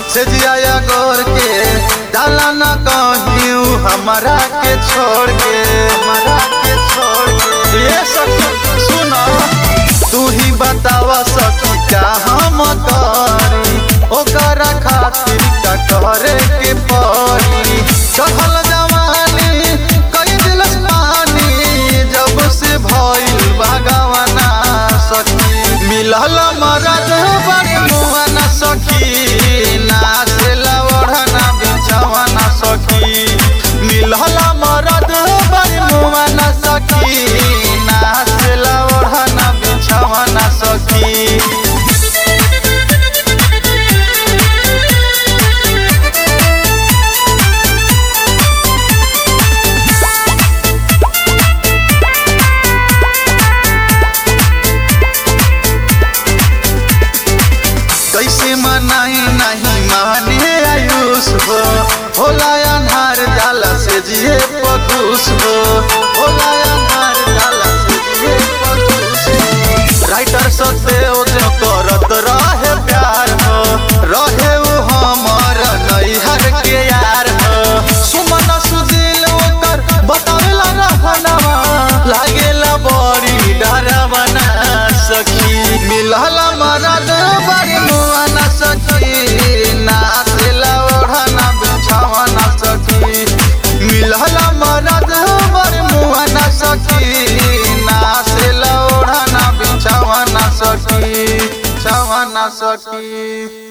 से जिया गोर के डाला न कहियो हमरा के छोड़ के हमरा के छोड़ के ये सखी सुना तू ही बतावा सखी क्या हम करी ओकर खातिर का करे के पड़ी चढ़ल जवानी कई दिलस पानी जब से भइल बागवाना सखी मिलल मरद बड़ी मुआना सखी नाचला ओढ़ना बिछवाना सखी मिलल मरद बड़ी मुआना सखी नाचला ओढ़ना बिछवाना सखी कैसे मनाई नहीं माने आयुष हो होला अन्हार जाला से जिए पकुश हो होला अन्हार जाला से जिए पकुश हो राइटर सत्य जो करत रहे प्यार हो रहे वो हमर नैहर के यार हो सुमन सुदिल ओकर बतावेला रहनवा लागेला बड़ी डरवना सखी मिलल मरद बड़ी मुआना सखी नाचला ओढ़ना बिछावना सखी मिलल मरद बड़ी मुआना सखी नाचला ओढ़ना बिछावना सखी छावना सखी